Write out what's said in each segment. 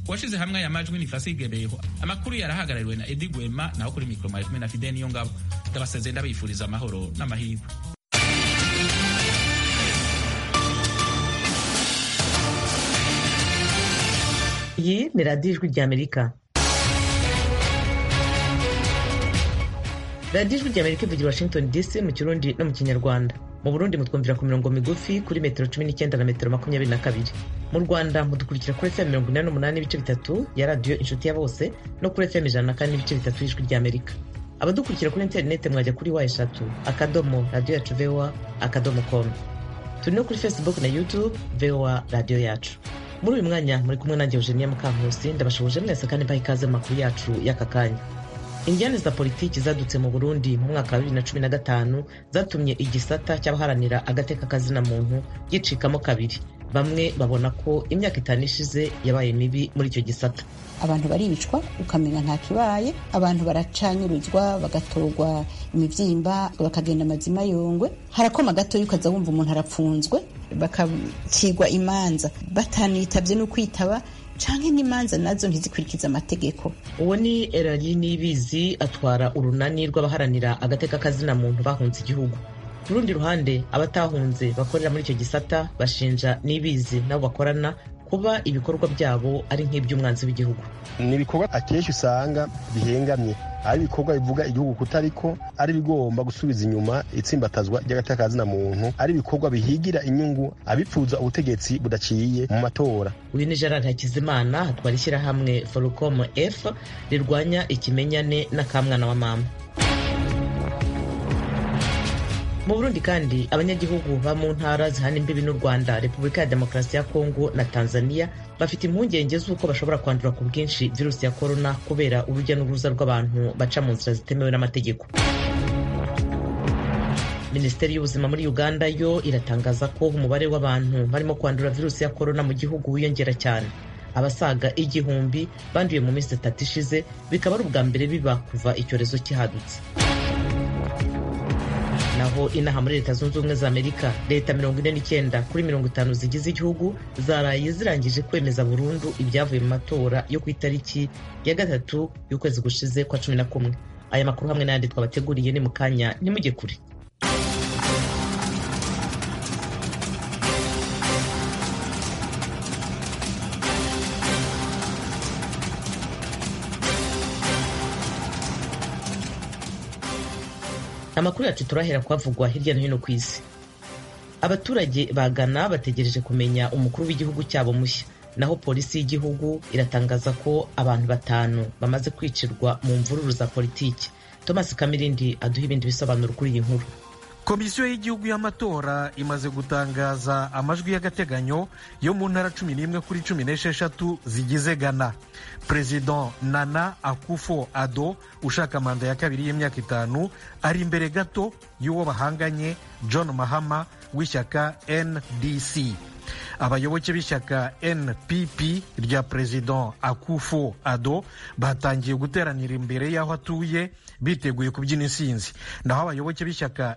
uwashize hamwe aya majwi ni Fasige Beho amakuru yarahagarariwe na Edi Gwema naho kuri mikoro mari kumwe na Fidel Niyongabo ndabasezeye ndabifuriza amahoro n'amahirwe iyi ni radiyo ijwi ry'amerika radiyo ijwi ry'amerika ivugira washington dc mu kirundi no mu kinyarwanda mu burundi mutwumvira ku mirongo migufi kuri metero cumi n'icyenda na metero makumyabiri na kabiri mu rwanda mudukurikira kuri fm mirongo inani n'umunani n'ibice bitatu ya radiyo inshuti ya bose no kuri fm ijana na kane n'ibice bitatu y'ijwi ry'amerika abadukurikira kuri interineti mwajya kuri wa eshatu akadomo radiyo yacu voa akadomo komu turi no kuri facebook na youtube voa radiyo yacu muri uyu mwanya muri kumwe nanjye eugenia mukankusi ndabashoboje mwese kandi mbaha ikaze mu makuru yacu y'aka kanya indiyane za politiki zadutse mu burundi mu mwaka wa bibiri na cumi na gatanu zatumye igisata cy'abaharanira agateka kazina muntu gicikamo kabiri bamwe babona ko imyaka itanu ishize yabaye mibi muri icyo gisata abantu baribicwa ukamenya nta kibaye abantu baracanyurizwa bagatorwa imibyimba bakagenda amazima yongwe harakoma gatoya ukaza wumva umuntu arapfunzwe bakacigwa imanza batanitabye no kwitaba canke n'imanza nazo ntizikurikiza amategeko uwo ni erari nibizi atwara urunani rw'abaharanira agateka kazina muntu bahunze igihugu ku rundi ruhande abatahunze bakorera muri icyo gisata bashinja nibizi nabo bakorana kuba ibikorwa byabo ari nk'iby'umwanzi w'igihugu ni ibikorwa akenshi usanga bihengamye ari ibikorwa bivuga igihugu kutariko ari bigomba gusubiza inyuma itsimbatazwa ry'agatekazina muntu ari ibikorwa bihigira inyungu abipfuza ubutegetsi budaciye mu matora uyu ni gerard hakizimana atwara ishyirahamwe forucom f rirwanya ikimenyane n'akamwana wa mama mu burundi kandi abanyagihugu ba mu ntara zihana imbibi n'u rwanda repubulika ya demokarasi ya kongo na tanzania bafite impungenge z'uko bashobora kwandura ku bwinshi virusi ya korona kubera urujya n'uruza rw'abantu baca mu nzira zitemewe n'amategeko minisiteri y'ubuzima muri uganda yo iratangaza ko umubare w'abantu barimo kwandura virusi ya korona mu gihugu wiyongera cyane abasaga igihumbi banduye mu minsi itatu ishize bikaba ari ubwa mbere biba kuva icyorezo kihadutse naho inaha muri leta zunze ubumwe za amerika leta mirongo ine n'icyenda kuri mirongo itanu zigize igihugu zaraye zirangije kwemeza burundu ibyavuye mu matora yo ku itariki ya gatatu y'ukwezi gushize kwa cumi na kumwe aya makuru hamwe n'ayandi twabateguriye ni mu kanya ntimujye kure amakuru yacu turahera kuhavugwa hirya no hino ku isi abaturage ba Ghana bategereje kumenya umukuru w'igihugu cyabo mushya naho polisi y'igihugu iratangaza ko abantu batanu bamaze kwicirwa mu mvururu za politiki thomas kamirindi aduha ibindi bisobanuro kuri iyi nkuru komisiyo y'igihugu y'amatora imaze gutangaza amajwi y'agateganyo yo mu ntara cumi n'imwe kuri cumi n'esheshatu zigize ghana perezida nana akufo ado ushaka manda ya kabiri y'imyaka itanu ari imbere gato y'uwo bahanganye john mahama w'ishyaka ndc abayoboke b'ishyaka npp rya perezida akufo ado batangiye guteranira imbere y'aho atuye biteguye kubyina insinzi naho abayoboke b'ishyaka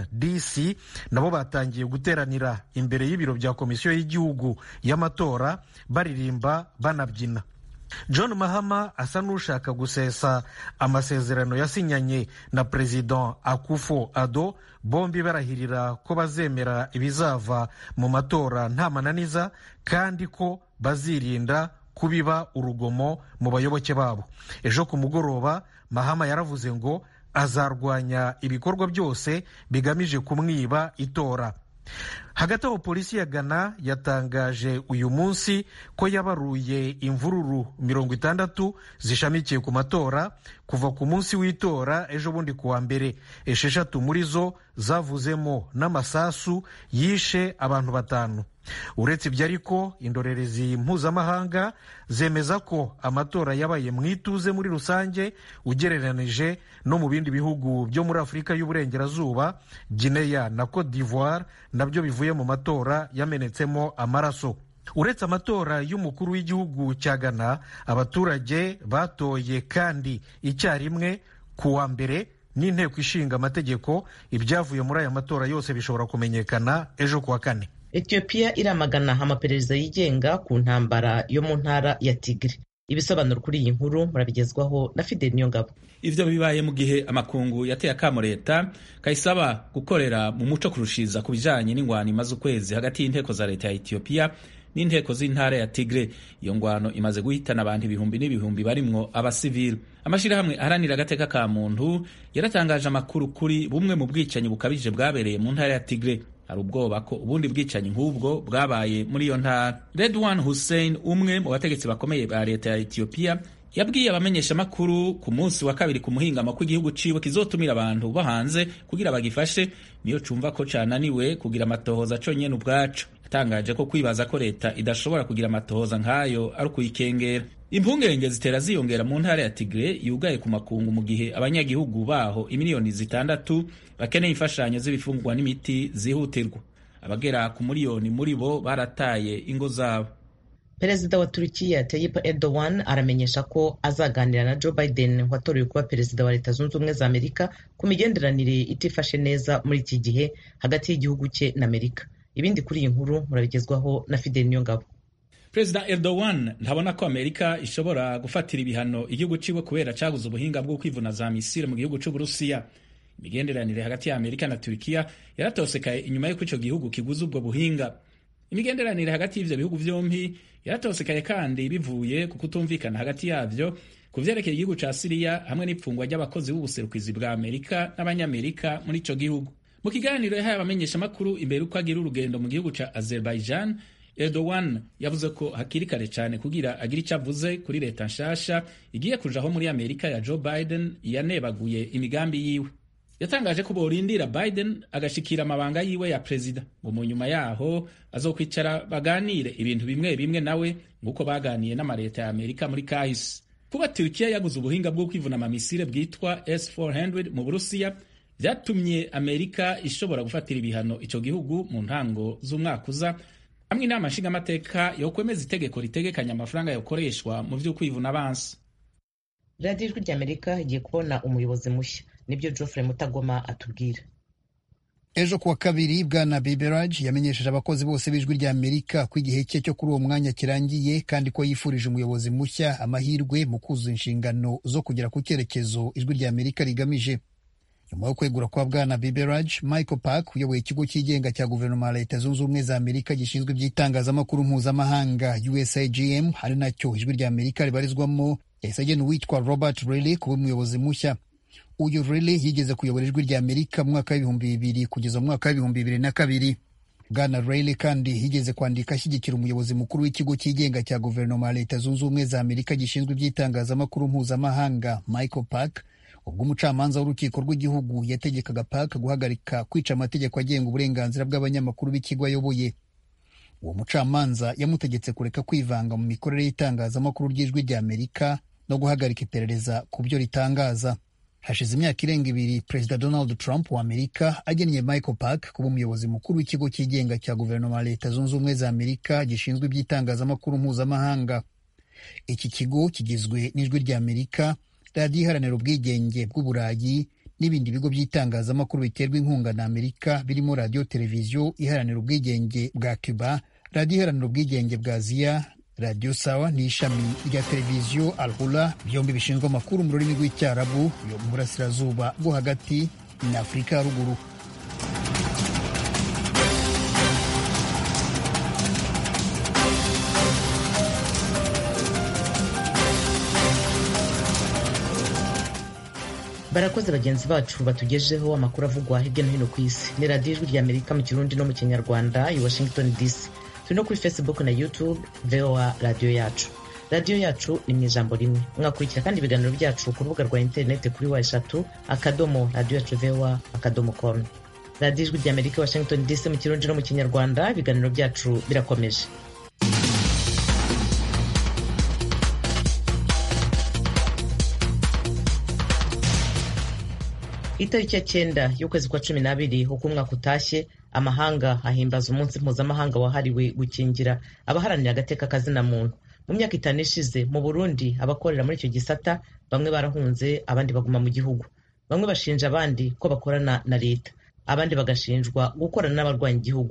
ndc nabo batangiye guteranira imbere y'ibiro bya komisiyo y'igihugu y'amatora baririmba banabyina john mahama asa n'ushaka gusesa amasezerano yasinyanye na perezida akufo ado bombi barahirira ko bazemera ibizava mu matora nta mananiza kandi ko bazirinda kubiba urugomo mu bayoboke babo ejo ku mugoroba mahama yaravuze ngo azarwanya ibikorwa byose bigamije kumwiba itora hagati aho polisi ya ghana yatangaje uyu munsi ko yabaruye imvururu mirongo itandatu zishamikiye ku matora kuva ku munsi w'itora ejo bundi kuwa mbere esheshatu muri zo zavuzemo n'amasasu yishe abantu batanu uretse ibyo ariko indorerezi mpuzamahanga zemeza ko amatora yabaye mu ituze muri rusange ugereranije no mu bindi bihugu byo muri afurika y'uburengerazuba gineya na cote d'ivoire nabyo bivuye mu matora yamenetsemo amaraso uretse amatora y'umukuru w'igihugu cya ghana abaturage batoye kandi icyarimwe ku wa mbere n'inteko ishinga amategeko ibyavuye muri aya matora yose bishobora kumenyekana ejo kuwa kane etiyopiya iramagana amaperereza yigenga ku ntambara yo mu ntara ya tigre ibisobanuro kuri iyi nkuru murabigezwaho na fideli niyongabo ivyo bibaye mu gihe amakungu yateye akamo leta kayisaba gukorera mu muco kurushiza ku bijanye n'ingwano imaze ukwezi hagati y'inteko za leta ya etiyopiya n'inteko z'intara ya tigre iyo ngwano imaze guhitana abantu ibihumbi n'ibihumbi barimwo abasivili amashirahamwe aharanira agateka ka muntu yaratangaje amakuru kuri bumwe mu bwicanyi bukabije bwabereye mu ntara ya tigre hari ubwoba ko ubundi bwicanyi nk'ubwo bwabaye muri iyo ntara redwan hussein umwe mu bategetsi bakomeye ba leta ya etiyopiya yabwiye abamenyeshamakuru ku munsi wa kabiri ku muhingamo ko igihugu ciwe kizotumira abantu bo hanze kugira bagifashe niyo cumva ko cananiwe kugira amatohoza conyene ubwaco yatangaje ko kwibaza ko leta idashobora kugira amatohoza nk'ayo ari ukuyikengera impungenge zitera ziyongera mu ntara ya tigre yugaye ku makungu mu gihe abanyagihugu baho imiliyoni zitandatu bakeneye imfashanyo z'ibifungurwa n'imiti zihutirwa abagera ku miliyoni muri bo barataye ingo zabo perezida wa turukiya tayyip erdogan aramenyesha ko azaganira na joe biden watorewe kuba perezida wa leta zunze ubumwe za amerika ku migenderanire itifashe neza muri iki gihe hagati y'igihugu cye na amerika ibindi kuri iyi nkuru murabigezwaho na fideli niyongabo perezida erdogan ntabona ko amerika ishobora gufatira ibihano igihugu ciwe kubera caguze ubuhinga bwo kwivuna za misile mu gihugu c'uburusiya imigenderanire hagati ya amerika na turikiya yaratosekaye inyuma y'uko ico gihugu kiguze ubwo buhinga imigenderanire hagati y'ivyo bihugu vyompi yaratosekaye kandi bivuye ku kutumvikana hagati yavyo ku vyerekeye igihugu ca siriya hamwe n'ipfungwa ry'abakozi b'ubuserukizi bwa amerika n'abanyamerika muri ico gihugu mu kiganiro yahaye abamenyeshamakuru imbere uko agira urugendo mu gihugu ca azerbaijan erdogan yavuze ko hakiri kare cyane kugira agire icyo avuze kuri leta nshasha igiye kujaho muri amerika ya joe biden yanebaguye imigambi yiwe yatangaje ko borindira biden agashikira amabanga yiwe ya perezida ngo mu nyuma yaho azokwicara baganire ibintu bimwe bimwe nawe nk'uko baganiye n'amaleta ya amerika muri kahise kuba turukiya yaguze ubuhinga bwo kwivuna amamisire bwitwa s400 mu burusiya vyatumye amerika ishobora gufatira ibihano ico gihugu mu ntango z'umwaka uza hamwe inama nshingamateka yokwemeza itegeko ritegekanya amafaranga yokoreshwa mu vy'ukwivuna abansi radiyo ijwi ry'amerika igiye kubona umuyobozi mushya nibyo geoffrey mutagoma atubwira ejo kuwa kabiri bwana biberage yamenyesheje abakozi bose b'ijwi rya amerika ko igihe cye cyo kuri uwo mwanya kirangiye kandi ko yifurije umuyobozi mushya amahirwe mu kuzuza inshingano zo kugera ku cyerekezo ijwi rya amerika rigamije nyuma yo kwegura kwa bwana biberage michael park uyoboye ikigo cyigenga cya guverinoma ya leta zunze ubumwe za amerika gishinzwe iby'itangazamakuru mpuzamahanga usagm ari nacyo ijwi rya amerika ribarizwamo yahise agena uwitwa robert riley kuba umuyobozi mushya uyu Riley yigeze kuyobora ijwi rya Amerika mu mwaka w'ibihumbi bibiri kugeza mu mwaka w'ibihumbi bibiri na kabiri bwana Riley kandi yigeze kwandika ashyigikira umuyobozi mukuru w'ikigo cyigenga cya guverinoma ya leta zunze ubumwe za Amerika gishinzwe iby'itangazamakuru mpuzamahanga Michael Park ubwo umucamanza w'urukiko rw'igihugu yategekaga Park guhagarika kwica amategeko agenga uburenganzira bw'abanyamakuru b'ikigo ayoboye uwo mucamanza yamutegetse kureka kwivanga mu mikorere y'itangazamakuru ry'ijwi rya Amerika no guhagarika iperereza ku byo ritangaza hashize imyaka irenga ibiri perezida donald trump wa amerika agennye michael park kuba umuyobozi mukuru w'ikigo cyigenga cya guverinoma ya leta zunze ubumwe za amerika gishinzwe iby'itangazamakuru mpuzamahanga iki kigo kigizwe n'ijwi rya amerika radiyo iharanira ubwigenge bw'uburayi n'ibindi bigo by'itangazamakuru biterwa inkunga na amerika birimo radiyo televiziyo iharanira ubwigenge bwa cuba radiyo iharanira ubwigenge bwa aziya radiyo sawa ni ishami rya televiziyo alhura byombi bishinzwe amakuru mu rurimi rw'icyarabu yo mu burasirazuba bwo hagati na afurika ya ruguru barakoze bagenzi bacu batugejeho amakuru avugwa hirya no hino ku isi ni radiyo ijwi rya amerika mu kirundi no mu kinyarwanda i washington dc turi no kuri facebook na youtube voa radiyo yacu radiyo yacu ni mu ijambo rimwe mwakurikira kandi ibiganiro byacu ku rubuga rwa interineti kuri wa eshatu akadomo radiyo yacu voa akadomo com radiyo ijwi rya amerika washington dc mu kirundi no mu kinyarwanda ibiganiro byacu birakomeje itariki ya cyenda y'ukwezi kwa cumi n'abiri uko umwaka utashye amahanga ahimbaza umunsi mpuzamahanga wahariwe gukingira abaharanira agateka kazina muntu mu myaka itanu ishize mu burundi abakorera muri icyo gisata bamwe barahunze abandi baguma mu gihugu bamwe bashinja abandi ko bakorana na leta abandi bagashinjwa gukorana n'abarwanya igihugu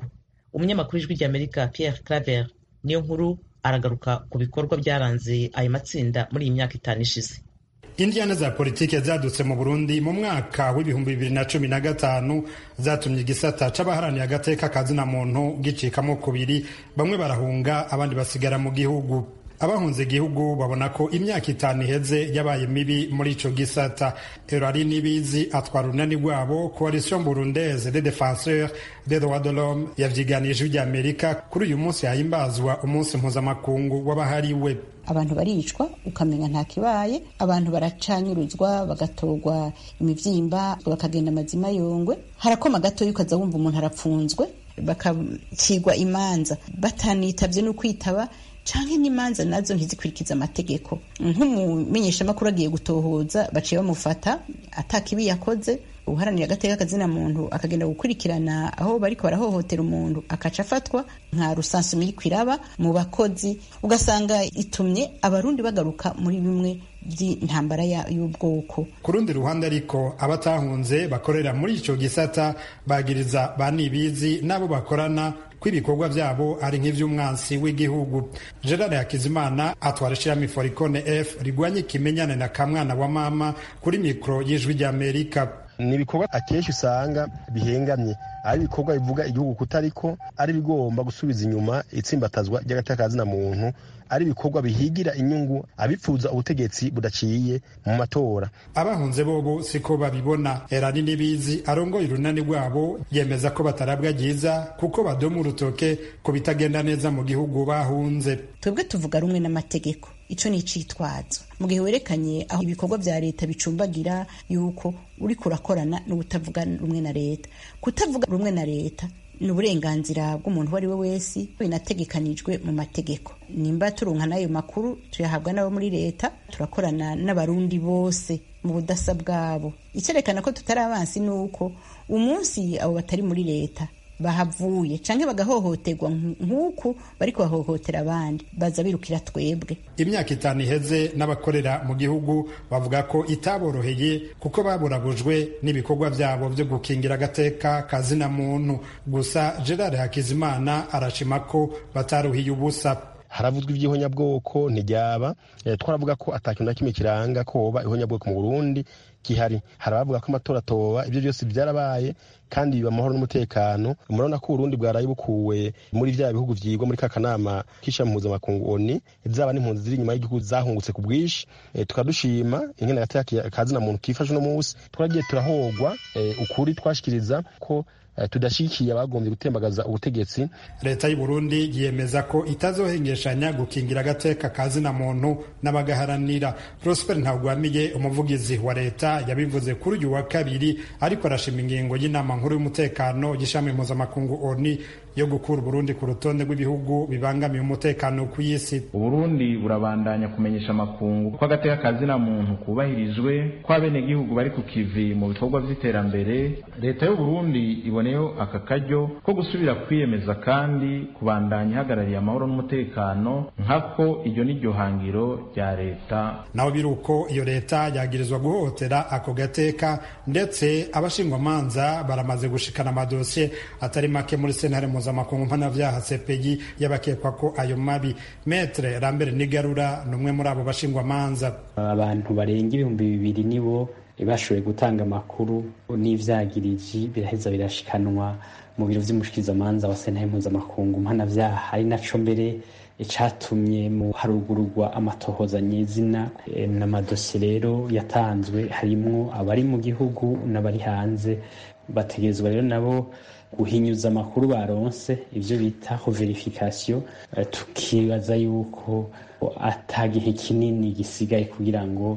umunyamakuru w'ijwi ry'amerika pierre claver niyo nkuru aragaruka ku bikorwa byaranze ayo matsinda muri iyi myaka itanu ishize indiyane za politiki zadutse mu burundi mu mwaka w'ibihumbi bibiri na cumi na gatanu zatumye igisata c'abaharaniye agateka kazina muntu gicikamo kubiri bamwe barahunga abandi basigara mu gihugu abahunze igihugu babona ko imyaka itanu iheze yabaye mibi muri ico gisata erari nibizi atwara urunani rwabo coalition burundaise des défenseurs des droits de l'homme yavyiganije ry'amerika kuri uyu munsi hahimbazwa umunsi mpuzamakungu w'abahariwe abantu baricwa ukamenya nta kibaye abantu baracanyuruzwa bagatorwa imivyimba bakagenda amazima yongwe harakoma gatoya ukaza wumva umuntu arapfunzwe bakacigwa imanza batanitavye no kwitaba canke n'imanza nazo ntizikurikiza amategeko nk'umumenyeshamakuru agiye gutohoza baciye bamufata atakibi yakoze uharanira agateka kazina muntu akagenda gukurikirana aho bariko barahohotera umuntu akaca afatwa nka rusansumi iriko iraba mu bakozi ugasanga itumye abarundi bagaruka muri bimwe by'intambara y'ubwoko ku rundi ruhande ariko abatahunze bakorera muri ico gisata bagiriza ba nibizi n'abo bakorana ko ibikorwa byabo ari nk'ivy'umwansi w'igihugu gerard hakizimana atwara ishirahamwe foricone f rigwanye ikimenyane na kamwana wa mama kuri mikoro y'ijwi ry'amerika ni ibikorwa akenshi usanga bihengamye ari ibikorwa bivuga igihugu kutariko ari bigomba gusubiza inyuma itsimbatazwa ry'agateka muntu ari ibikorwa bihigira inyungu abipfuza ubutegetsi budaciye mu matora abahunze bobo siko babibona erani n'ibizi arongoye urunani rwabo yemeza ko batarabwa ryiza kuko badoma urutoke ku bitagenda neza mu gihugu bahunze twebwe tuvuga rumwe n'amategeko ico ni icitwazo mu gihe werekanye aho ibikorwa vya leta bicumbagira yuko uriko urakorana n'ubutavuga rumwe na leta kutavuga rumwe na leta ni uburenganzira bw'umuntu uwo ari we wese binategekanijwe mu mategeko nimba turonka n'ayo makuru tuyahabwa n'abo muri leta turakorana n'abarundi bose mu budasa bwabo icyerekana ko tutari abansi ni uko umunsi abo batari muri leta bahavuye canke bagahohoterwa nk'uku bariko bahohotera abandi baza birukira twebwe imyaka itanu iheze n'abakorera mu gihugu bavuga ko itaboroheye kuko baburabujwe n'ibikorwa vyabo vyo gukingira agateka kazina muntu gusa gerard hakizimana arashima ko bataruhiye ubusa haravuzwa ivy'ihonyabwoko ntiryaba e, twaravuga ko atakintu na kimwe kiranga ko hoba ihonyabwoko mu burundi gihari hari abavuga ko amatora atoba ibyo byose byarabaye kandi biba amahoro n'umutekano murabona ko uburundi bwaraye bukuwe muri vya bihugu vyigwa muri ka kanama k'ishami mpuzamakungu oni zaba n'impunzi ziri inyuma y'igihugu zahungutse ku bwinshi e, tukadushima ingene agateka kazina muntu kifashe uno munsi twaragiye turahogwa e, ukuri twashikiriza ko tudashikiye abagombye gutembagaza ubutegetsi leta y'u Burundi yemeza ko itazohengeshanya gukingira agateka kazina muntu n'abagaharanira Prosper Ntagwamiye umuvugizi wa leta yabivuze kuri uyu wa kabiri ariko arashima ingingo y'inama nkuru y'umutekano y'ishami mpuzamakungu ONU yo gukura Burundi ku rutonde rw'ibihugu bibangamiye umutekano ku isi Uburundi burabandanya kumenyesha amakungu ko agateka kazina muntu kubahirijwe ko abenegihugu bari ku kivi mu bikorwa vy'iterambere leta y'u Burundi iboneyeho aka karyo ko gusubira kwiyemeza kandi kubandanya ihagarariye amahoro n'umutekano nkako iryo ni ryo hangiro rya leta naho biri uko iyo leta yagirizwa guhohotera ako gateka ndetse abashingwamanza baramaze gushikana amadosiye atari make muri sentare mpuzamakungu mpanavyaha CPI y'abakekwa ko ayo mabi metre Lambert Nigarura ni umwe muri abo bashingwamanza abantu barenga ibihumbi bibiri nibo bashoboye gutanga amakuru n'ivyagiriji biraheza birashikanwa mu biro vy'umushikirizamanza wa sentare mpuzamakungu mpanavyaha ari naco mbere icatumye mu harugururwa amatohoza nyizina n'amadosiye rero yatanzwe harimwo abari mu gihugu n'abari hanze bategerezwa rero nabo guhinyuza amakuru baronse ivyo bita verification tukibaza yuko atagihe kinini gisigaye kugira ngo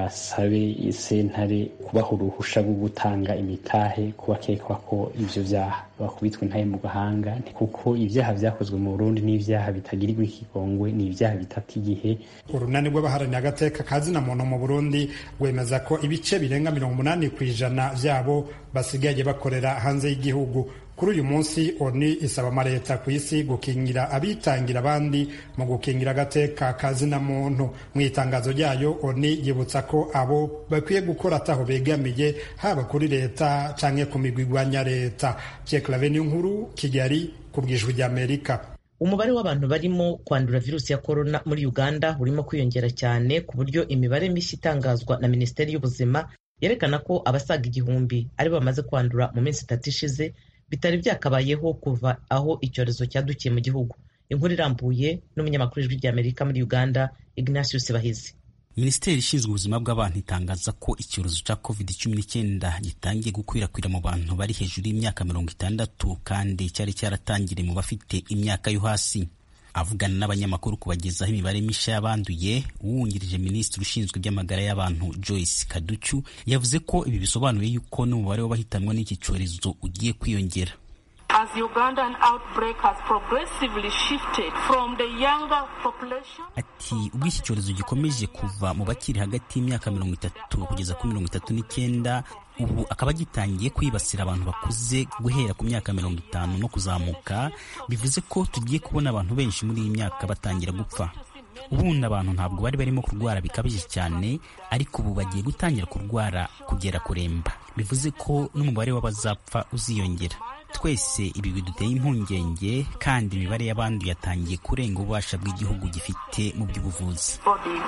basabe sentare kubaha uruhusha rwo gutanga imitahe kubakekwa ko ivyo vyaha bakubitwe intahe mu gahanga kuko ivyaha vyakozwe mu Burundi n'ivyaha bitagirirwa ikigongwe ni ivyaha bitata igihe urunani rw'abaharaniye agateka kazina muntu mu Burundi rwemeza ko ibice birenga mirongo umunani ku ijana vyabo basigaye bakorera hanze y'igihugu kuri uyu munsi oni isaba amaleta ku isi gukingira abitangira abandi mu gukingira agateka kazina muntu mu itangazo ryayo oni yibutsa ko abo bakwiye gukora ataho begamiye haba kuri leta canke ku migwi igwanya leta ceklaveni nkuru kigali ku bwijwi ry'amerika umubare w'abantu barimo kwandura virusi ya korona muri uganda urimo kwiyongera cyane ku buryo imibare mishya itangazwa na minisiteri y'ubuzima yerekana ko abasaga igihumbi ari bamaze kwandura mu minsi itatu ishize bitari byakabayeho kuva aho icyorezo cyadukiye mu gihugu inkuru irambuye n'umunyamakuru w'ijwi ry'amerika muri uganda ignatius bahizi minisiteri ishinzwe ubuzima bw'abantu itangaza ko icyorezo cya covid cumi n'icyenda gitangiye gukwirakwira mu bantu bari hejuru y'imyaka mirongo itandatu kandi cyari cyaratangiriye mu bafite imyaka yo hasi avugana n'abanyamakuru kubagezaho imibare mishya y'abanduye uwungirije minisitiri ushinzwe iby'amagara y'abantu joyce kaducu yavuze ko ibi bisobanuye yuko n'umubare w'abahitanwa n'iki cyorezo ugiye kwiyongera As Ugandan outbreak has progressively shifted from the younger population. Ati ubwo iki cyorezo gikomeje kuva mu bakiri hagati y'imyaka mirongo itatu kugeza kuri mirongo itatu n'icyenda ubu akaba gitangiye kwibasira abantu bakuze guhera ku myaka mirongo itanu no kuzamuka bivuze ko tugiye kubona abantu benshi muri iyi myaka batangira gupfa ubundi abantu ntabwo bari barimo kurwara bikabije cyane ariko ubu bagiye gutangira kurwara kugera kuremba bivuze ko n'umubare w'abazapfa uziyongera twese ibi biduteye impungenge kandi imibare y'abandi yatangiye kurenga ububasha bw'igihugu gifite mu by'ubuvuzi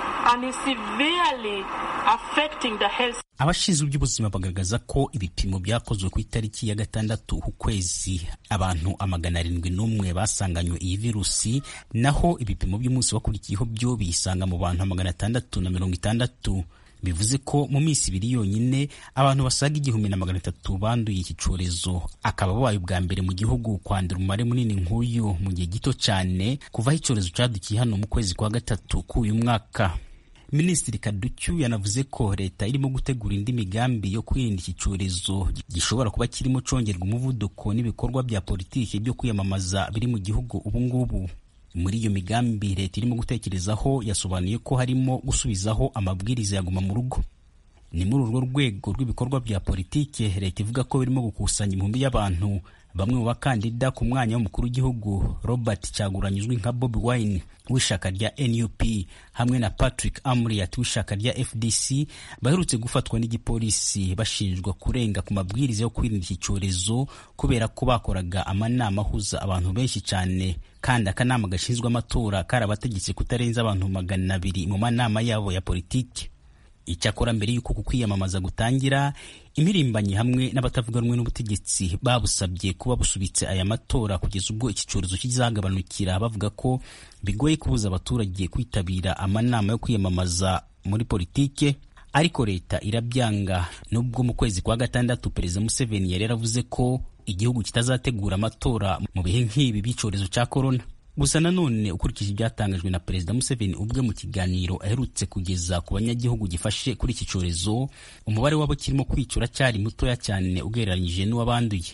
abashinzwe iby'ubuzima bagaragaza ko ibipimo byakozwe ku itariki ya gatandatu ukwezi abantu amagana arindwi n'umwe basanganywe iyi virusi naho ibipimo by'umunsi wakurikiyeho byo biyisanga mu bantu magana atandatu na mirongo itandatu bivuze ko mu minsi ibiri yonyine abantu basaga igihumbi na magana atatu banduye iki cyorezo akaba babaye ubwa mbere mu gihugu kwandura umubare munini nk'uyu mu gihe gito cyane kuvaho icyorezo cyadukiye hano mu kwezi kwa gatatu k'uyu mwaka minisitiri kaducyu yanavuze ko leta irimo gutegura indi migambi yo kwirinda iki cyorezo gishobora kuba kirimo congerwa umuvuduko n'ibikorwa bya politiki byo kwiyamamaza biri mu gihugu ubu ngubu muri iyo migambi leta irimo gutekerezaho yasobanuye ko harimo gusubizaho amabwiriza ya guma mu rugo ni muri urwo rwego rw'ibikorwa bya politiki leta ivuga ko birimo gukusanya imihumbi y'abantu bamwe mu bakandida ku mwanya w'umukuru w'igihugu robert cyaguranye uzwi nka bobi wine w'ishyaka rya nup hamwe na patrick amriat w'ishyaka rya fdc baherutse gufatwa n'igipolisi bashinjwa kurenga ku mabwiriza yo kwirinda iki cyorezo kubera ko bakoraga amanama ahuza abantu benshi cyane kandi akanama gashinzwe amatora karabategetse kutarenza abantu magana abiri mu manama yabo ya politiki icyakora mbere y'uko ku kwiyamamaza gutangira imirimbanyi hamwe n'abatavuga rumwe n'ubutegetsi babusabye kuba busubitse aya matora kugeza ubwo iki cyorezo kizagabanukira bavuga ko bigoye kubuza abaturage kwitabira amanama yo kwiyamamaza muri politike ariko leta irabyanga nubwo mu kwezi kwa gatandatu perezida museveni yari yaravuze ko igihugu kitazategura amatora mu bihe nk'ibi by'icyorezo cya korona gusa nanone ukurikije ibyatangajwe na perezida museveni ubwe mu kiganiro aherutse kugeza ku banyagihugu gifashe kuri iki cyorezo umubare w'abo kirimo kwicura cyari mutoya cyane ugereranyije n'uwabanduye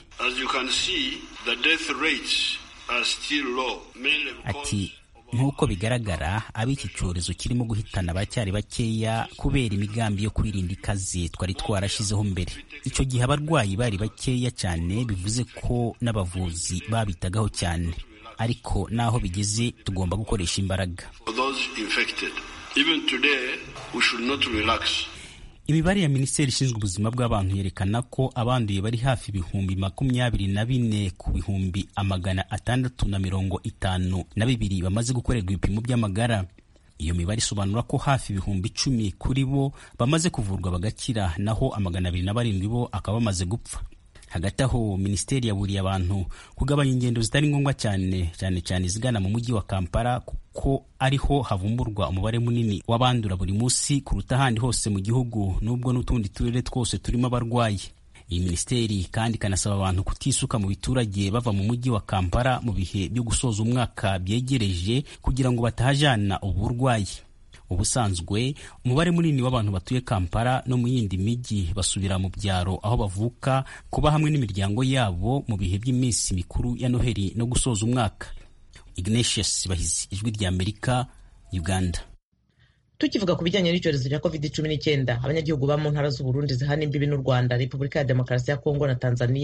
ati nk'uko bigaragara ab'iki cyorezo kirimo guhitana bacyari bakeya kubera imigambi yo kwirinda ikaze twari twarashizeho mbere icyo gihe abarwayi bari bakeya cyane bivuze ko n'abavuzi babitagaho cyane ariko n'aho bigeze tugomba gukoresha imbaraga imibare ya minisiteri ishinzwe ubuzima bw'abantu yerekana ko abanduye bari hafi ibihumbi makumyabiri na bine ku bihumbi amagana atandatu na mirongo itanu na bibiri bamaze gukorerwa ibipimo by'amagara iyo mibare isobanura ko hafi ibihumbi icumi kuri bo bamaze kuvurwa bagakira naho amagana abiri na barindwi bo akaba bamaze gupfa hagati aho minisiteri yaburiye abantu kugabanya ingendo zitari ngombwa cyane cyane cyane izigana mu mujyi wa kampala kuko ariho havumburwa umubare munini w'abandura buri munsi kuruta ahandi hose mu gihugu n'ubwo n'utundi turere twose turimo abarwayi iyi minisiteri kandi ikanasaba abantu kutisuka mu biturage bava mu mujyi wa kampala mu bihe byo gusoza umwaka byegereje kugira ngo batahajana ubu burwayi ubusanzwe umubare munini w'abantu batuye kampala no mu yindi mijyi basubira mu byaro aho bavuka kuba hamwe n'imiryango yabo mu bihe by'iminsi mikuru ya noheli no gusoza umwaka ignatius bahizi ijwi rya amerika uganda tukivuga ku bijyanye n'icyorezo cya covid cumi n'icyenda abanyagihugu ba mu ntara z'uburundi zihana imbibi n'u rwanda repubulika ya demokarasi ya kongo na tanzania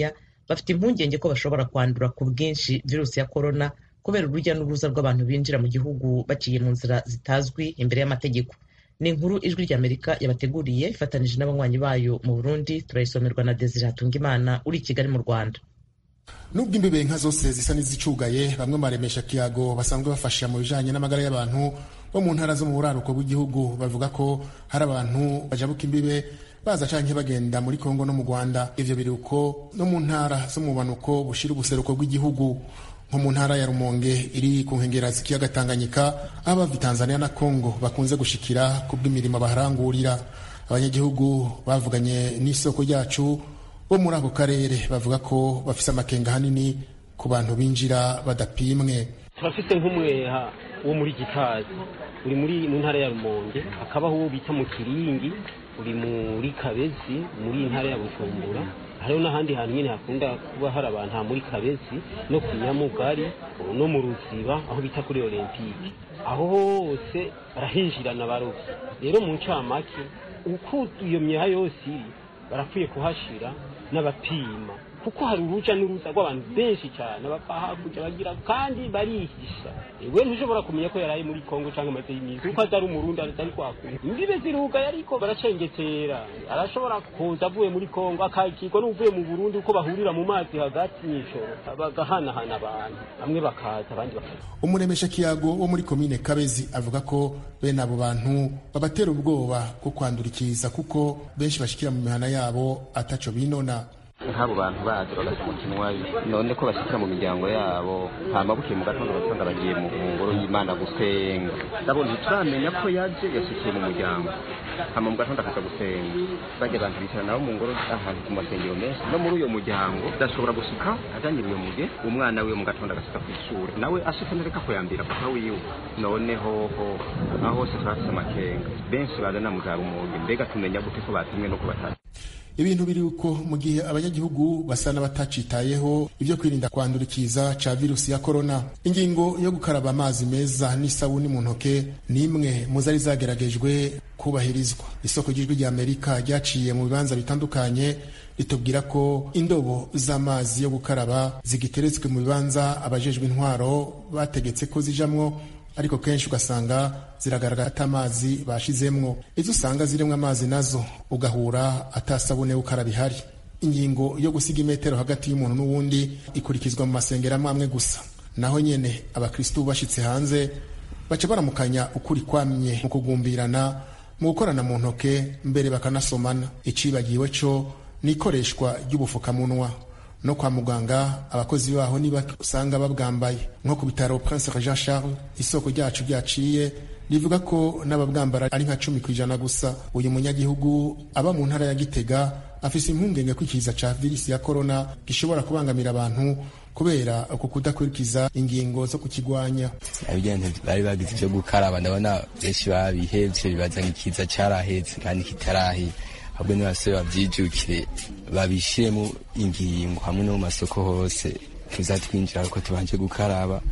bafite impungenge ko bashobora kwandura ku bwinshi virusi ya korona kubera urujya n'uruza rw'abantu binjira mu gihugu baciye mu nzira zitazwi imbere y'amategeko ni inkuru ijwi ry'amerika yabateguriye ifatanije n'abanywanyi bayo mu burundi turayisomerwa na desire hatungimana uri i kigali mu rwanda nubwo imbibe nka zose zisa n'izicugaye bamwe baremesha kiyago basanzwe bafasha mu bijanye n'amagara y'abantu bo mu ntara zo mu buraruko bw'igihugu bavuga ko hari abantu bajabuka imbibe baza canke bagenda muri kongo no mu rwanda ivyo biri uko no mu ntara zo mu bumanuko bushira ubuseruko bw'igihugu nko mu ntara ya rumonge iri ku nkengera z'ikiyaga tanganyika aho abava tanzania na kongo bakunze gushikira ku bw'imirimo baharangurira abanyagihugu bavuganye n'isoko ryacu bo muri ako karere bavuga ko bafise amakenga hanini ku bantu binjira badapimwe turafise nk'umweha wo muri gitazi uri muri mu ntara ya rumonge hakabaho uwo bita mu kiringi uri muri kabezi muri ntara ya bujumbura hariho n'ahandi hantu nyine hakunda kuba hari abantu ha muri kabezi no ku nyamugari no mu ruziba aho bita kuri olympique aho hose barahinjirana barovyi rero mu ncamake uko iyo myeha yose iri barakwiye kuhashira n'abapima kuko hari uruja n'uruza rw'abantu benshi cyane bapfa hakurya bagira kandi barihisha we ntushobora kumenya ko yaraye muri kongo cyangwa amaze y'imizi kuko atari umurundi atari kwakura imbibe zirugaye ariko baracengetera arashobora kuza avuye muri kongo akakirwa n'uvuye mu burundi uko bahurira mu mazi hagati mw'ijoro bagahanahana abantu bamwe bakaza abandi bakaza umuremesha kiyago wo muri komine kabezi avuga ko bene abo bantu babatera ubwoba bwo kwandurikiza kuko benshi bashikira mu mihana yabo ataco binona nk'abo bantu baje bagasa mu kinwayo none ko bashikira mu miryango yabo hama bukeye mu gatondo basanga bagiye mu ngoro y'imana gusenga ndabona ntituramenya ko yaje yashikiye mu muryango hama mu gatondo akaza gusenga bajya abantu bicara nabo mu ngoro ahantu ku masengero menshi no muri uyo muryango ndashobora gushika ajanye uyo muge umwana wiwe mu gatondo agashika kw'ishure nawe ashika nereka kuyambira papa wiwe none hoho aho hose turafise amakenga benshi bazana mu za rumonge mbega tumenya gute ko batumwe no kubatatu ibintu biri uko mu gihe abanyagihugu basa n'abatacitayeho ibyo kwirinda kwandurikiza ca virusi ya korona ingingo yo gukaraba amazi meza n'isabuni mu ntoke ni imwe mu zari zageragejwe kubahirizwa isoko ry'ijwi rya amerika ryaciye mu bibanza bitandukanye ritubwira ko indobo z'amazi yo gukaraba zigiteretswe mu bibanza abajejwe intwaro bategetse ko zijamwo ariko kenshi ugasanga ziragaragara ata amazi bashizemwo izo usanga zirimo amazi nazo ugahura atasabune ukaraba ihari ingingo yo gusiga imetero hagati y'umuntu n'uwundi ikurikizwa mu masengero amwe amwe gusa naho nyene abakristu bashitse hanze baca baramukanya ukuri kwamye mu kugumbirana mu gukorana mu ntoke mbere bakanasomana icibagiwe co n'ikoreshwa ry'ubufukamunwa no kwa muganga abakozi baho niba usanga babwambaye nko ku bitaro Prince Jean Charles isoko ryacu ryaciye rivuga ko n'ababwambara ari nka cumi ku ijana gusa uyu munyagihugu aba mu ntara ya Gitega afise impungenge ko ikiza ca virusi ya corona gishobora kubangamira abantu kubera uku kudakurikiza ingingo zo kukigwanya abijyanye bari bagize ivyo gukaraba ndabona benshi babihevye bibaza nk'ikiza carahetse kandi kitarahera ahubwo n'abasore bavyijukire babishiremo ingingo hamwe no mu masoko hose tuza twinjira ariko tubanje gukaraba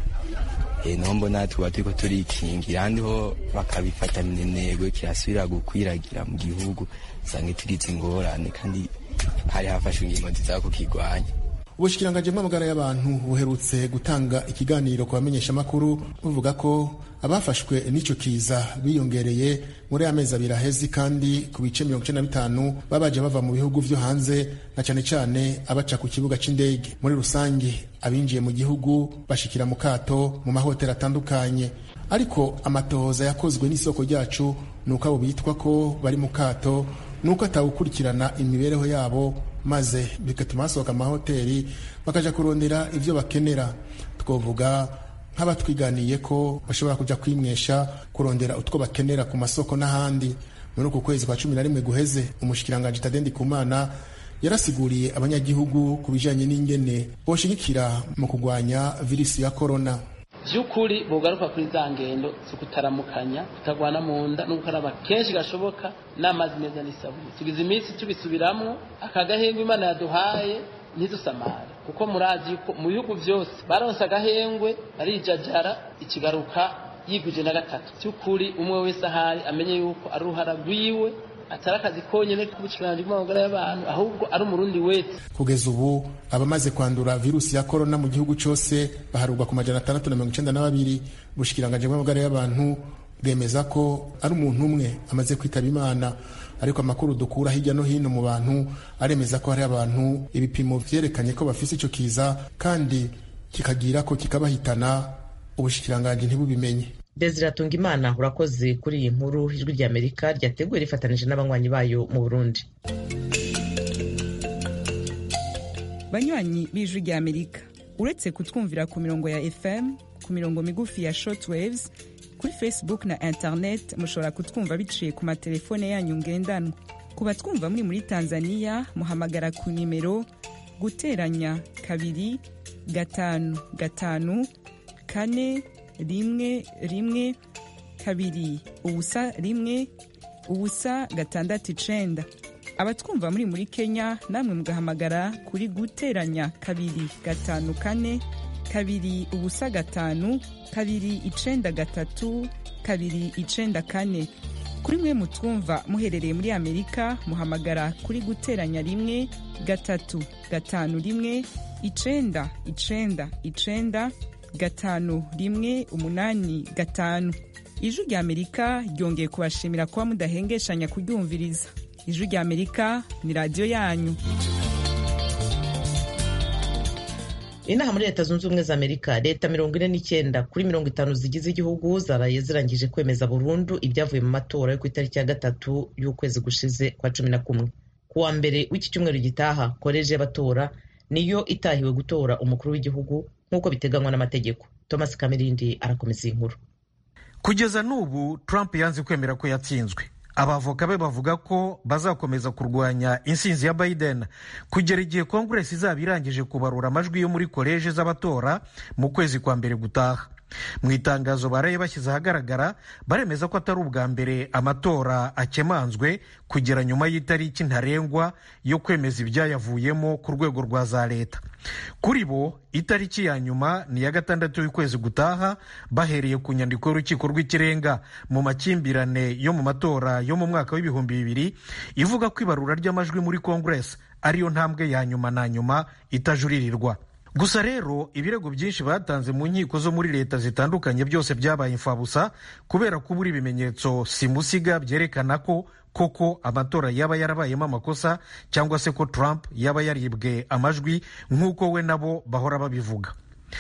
e, naho mbona tuba turiko turikingira ahandi ho bakabifata minenegwe kirasubira gukwiragira mu gihugu usange tugize ingorane kandi hari hafashwe ingingo nziza kukigwanya ubushikiranganji bw'amagara y'abantu buherutse gutanga ikiganiro ku bamenyeshamakuru buvuga ko abafashwe n'ico kiza biyongereye muri amezi abiri ahezi kandi ku bice mirongo icenda na bitanu babaje bava mu bihugu vyo hanze na cane cane abaca ku kibuga c'indege muri rusange abinjiye mu gihugu bashikira mu kato mu mahoteli atandukanye ariko amatohoza yakozwe n'isoko ryacu ni uko abo bitwa ko bari mu kato ni uko atawukurikirana imibereho yabo maze bigatuma basohoka amahoteli bakaja kurondera ivyo bakenera twovuga nk'abatwiganiye ko bashobora kuja kwimwesha kurondera utwo bakenera ku masoko n'ahandi muri uku kwezi kwa cumi na rimwe guheze umushikiranganji tadendi kumana yarasiguriye abanyagihugu ku bijanye n'ingene boshigikira mu kugwanya virusi ya korona by'ukuri bugaruka kuri za ngendo zo kutaramukanya kutagwana mu nda no gukaraba kenshi gashoboka n'amazi meza n'isabune tugize iminsi tubisubiramo aka gahengwe imana yaduhaye ntidusamare kuko murazi yuko mu bihugu byose baronse agahengwe barijajara ikigaruka yigwije na gatatu by'ukuri umwe wese ahari amenye yuko ari uruhara rwiwe atari akazi konyine k'ubushikiranganje bw'amagara y'abantu ahubwo ari umurundi wese kugeza ubu abamaze kwandura virusi ya korona mu gihugu cyose baharurwa ku majana atandatu na mirongo icenda na babiri ubushikiranganje bw'amagara y'abantu bwemeza ko ari umuntu umwe amaze kwitaba imana ariko amakuru dukura hirya no hino mu bantu aremeza ko hari abantu ibipimo vyerekanye ko bafise ico kiza kandi kikagira ko kikabahitana ubushikiranganje ntibubimenye Desire Atungimana urakoze kuri iyi nkuru ijwi rya Amerika ryateguye rifatanije n'abanywanyi bayo mu Burundi banywanyi b'ijwi rya Amerika uretse kutwumvira ku mirongo ya FM ku mirongo migufi ya shortwaves kuri Facebook na internet mushobora kutwumva biciye ku matelefone yanyu ngendanwa ku batwumva muri muri Tanzania muhamagara ku nimero guteranya kabiri gatanu gatanu kane rimwe rimwe kabiri ubusa rimwe ubusa gatandatu icenda abatwumva muri muri kenya namwe mugahamagara kuri guteranya kabiri gatanu kane kabiri ubusa gatanu kabiri icenda gatatu kabiri icenda kane kuri mwe mutwumva muherereye muri amerika muhamagara kuri guteranya rimwe gatatu gatanu rimwe icenda icenda icenda gatanu rimwe umunani gatanu ijwi rya amerika ryongeye kubashimira kuba mudahengeshanya kuryumviriza ijwi rya amerika ni radiyo yanyu inaha muri leta zunze ubumwe za amerika leta mirongo ine n'icyenda kuri mirongo itanu zigize igihugu zaraye zirangije kwemeza burundu ibyavuye mu matora yo ku itariki ya gatatu y'ukwezi gushize kwa cumi na kumwe ku wa mbere w'iki cyumweru gitaha koleji y'abatora niyo itahiwe gutora umukuru w'igihugu nk'uko biteganywa n'amategeko thomas kamirindi arakomeza iyi nkuru kugeza n'ubu trump yanze kwemera ko yatsinzwe abavoka be bavuga ko bazakomeza kurwanya insinzi ya biden kugera igihe kongeresi izaba irangije kubarura amajwi yo muri koleji z'abatora mu kwezi kwa mbere gutaha mu itangazo baraye bashyize ahagaragara baremeza ko atari ubwa mbere amatora akemanzwe kugera nyuma y'itariki ntarengwa yo kwemeza ibyayavuyemo ku rwego rwa za leta kuri bo itariki ya nyuma ni iya gatandatu y'ukwezi gutaha bahereye ku nyandiko y'urukiko rw'ikirenga mu makimbirane yo mu matora yo mu mwaka w'ibihumbi bibiri ivuga ko ibarura ry'amajwi muri kongeresi ariyo ntambwe ya nyuma na nyuma itajuririrwa gusa rero ibirego byinshi batanze mu nkiko zo muri leta zitandukanye byose byabaye imfabusa kubera kubura ibimenyetso simusiga byerekana ko koko amatora yaba yarabayemo amakosa cyangwa se ko Trump yaba yaribwe amajwi nk'uko we nabo bahora babivuga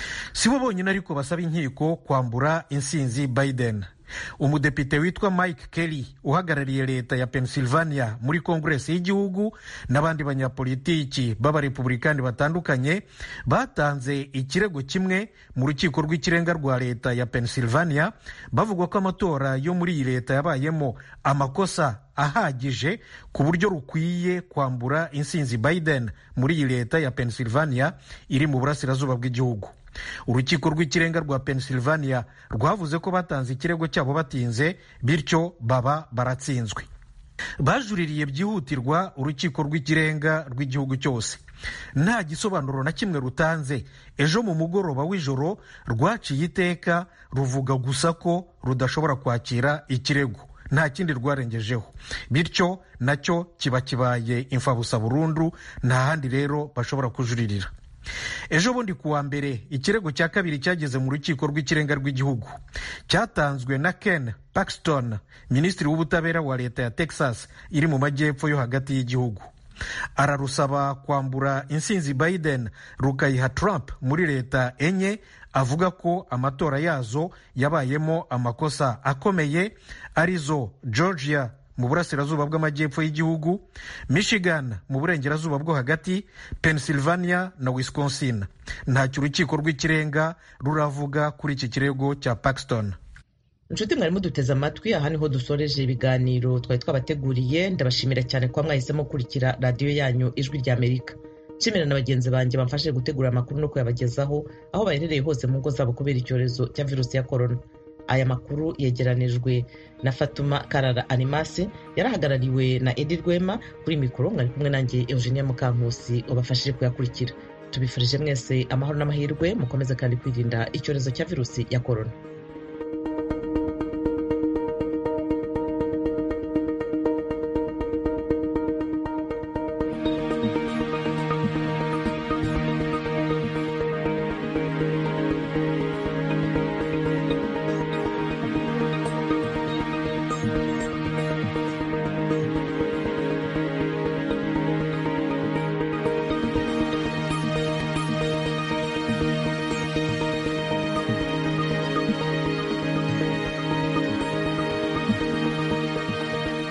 si bo bonyine ariko basaba inkiko kwambura insinzi Biden umudepite witwa mike kelly uhagarariye leta ya pennsylvania muri kongeresi y'igihugu n'abandi banyapolitiki b'abarepubulikani batandukanye batanze ikirego kimwe mu rukiko rw'ikirenga rwa leta ya pennsylvania bavuga ko amatora yo muri iyi leta yabayemo amakosa ahagije ku buryo rukwiye kwambura insinzi biden muri iyi leta ya pennsylvania iri mu burasirazuba bw'igihugu urukiko rw'ikirenga rwa pennsylvania rwavuze ko batanze ikirego cyabo batinze bityo baba baratsinzwe bajuririye byihutirwa urukiko rw'ikirenga rw'igihugu cyose nta gisobanuro na kimwe rutanze ejo mu mugoroba w'ijoro rwaciye iteka ruvuga gusa ko rudashobora kwakira ikirego nta kindi rwarengejeho bityo nacyo kiba kibaye imfabusa burundu nta handi rero bashobora kujuririra ejo bundi ku wa mbere ikirego cya kabiri cyageze mu rukiko rw'ikirenga rw'igihugu cyatanzwe na ken paxton minisitiri w'ubutabera wa leta ya texas iri mu majyepfo yo hagati y'igihugu ararusaba kwambura insinzi biden rukayiha trump muri leta enye avuga ko amatora yazo yabayemo amakosa akomeye arizo georgia mu burasirazuba bw'amajyepfo y'igihugu michigan mu burengerazuba bwo hagati pennsylvania na wisconsin ntacyo urukiko rw'ikirenga ruravuga kuri iki kirego cya paxton inshuti mwari muduteze amatwi aha niho dusoreje ibiganiro twari twabateguriye ndabashimira cyane kuba mwahisemo gukurikira radiyo yanyu ijwi rya amerika nshimira na bagenzi banjye bamfashije gutegura amakuru no kuyabagezaho aho baherereye hose mu ngo zabo kubera icyorezo cya virusi ya korona aya makuru yegeranijwe na fatuma karara animase yarahagarariwe na edi rwema kuri mikoro mwari kumwe nanjye eugenia mukankusi wabafashije kuyakurikira tubifurije mwese amahoro n'amahirwe mukomeze kandi kwirinda icyorezo cya virusi ya korona